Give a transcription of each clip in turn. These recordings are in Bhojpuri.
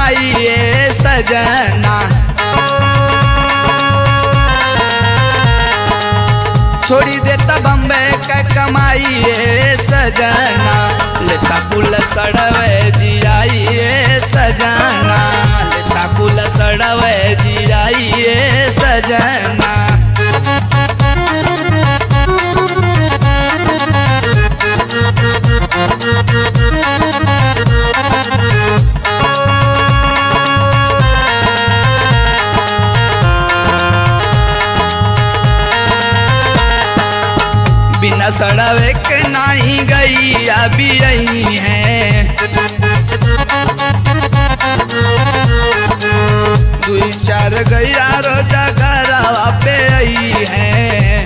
कमाइए सजना छोड़ी देता बम्बे का कमाइए सजना लेता पुल सड़वे जियाइए सजना लेता पुल सड़वे जियाइए सजना बिना सड़वे के नहीं गई अभी यही है दुई चार गैया रोजा घरवा पे आई है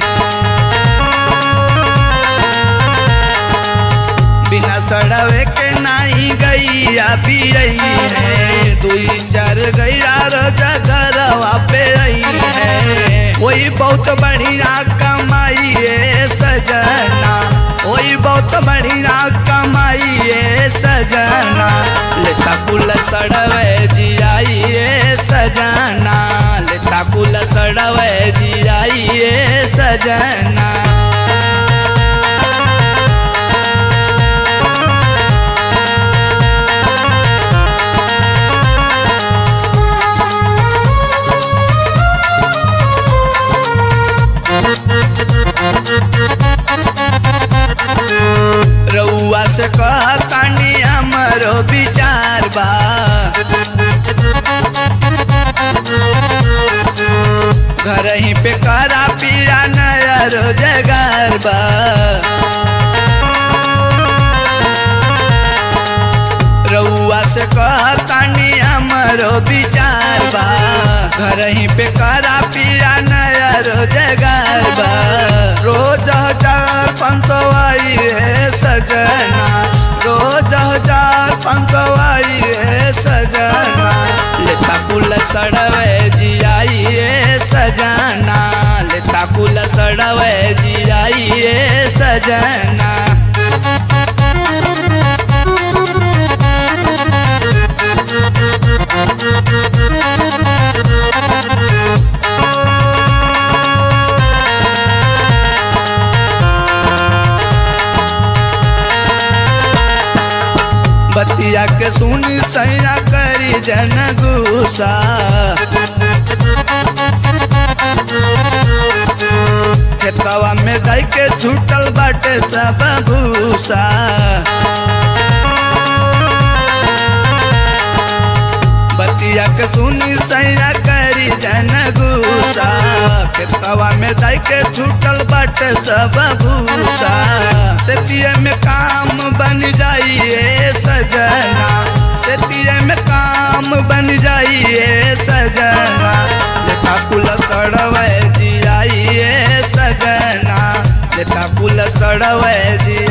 बिना सड़वे के नहीं गई अभी यही है दुई चार गैया रोजा घरवा पे आई है वही बहुत बढ़िया कमाइए सजना वही बहुत बढ़िया कमाइए सजना लेता कुल सड़वे जियाइए सजना लेता कुल सड़वे जियाइए सजना रउआ से कहतानी हमरो विचार बा घर ही पे करा पीरा नया रोजगार बा रउआ से कहतानी हमरो विचार बा घर ही पे करा पीरा नया रोजगार बा रोज हजार पंतवाई है सजना रोज हजार पंतवाई है सजना लेता पुल सड़वे जियाइए सजना लेता पुल सड़वे जियाइए सजना बतिया के सुनी सैया करी जन गुसा खेतवा में दई के छूटल बाटे सब भूसा बतिया के सुनी सैया करी जन गुसा खेतवा में दई के छूटल बाटे सब भूसा सेतिये में काम बन जाइए सजना सेतिये में काम बन जाइए सजना लेखा कुल सड़वे जियाइए सजना लेखा कुल सड़वे जी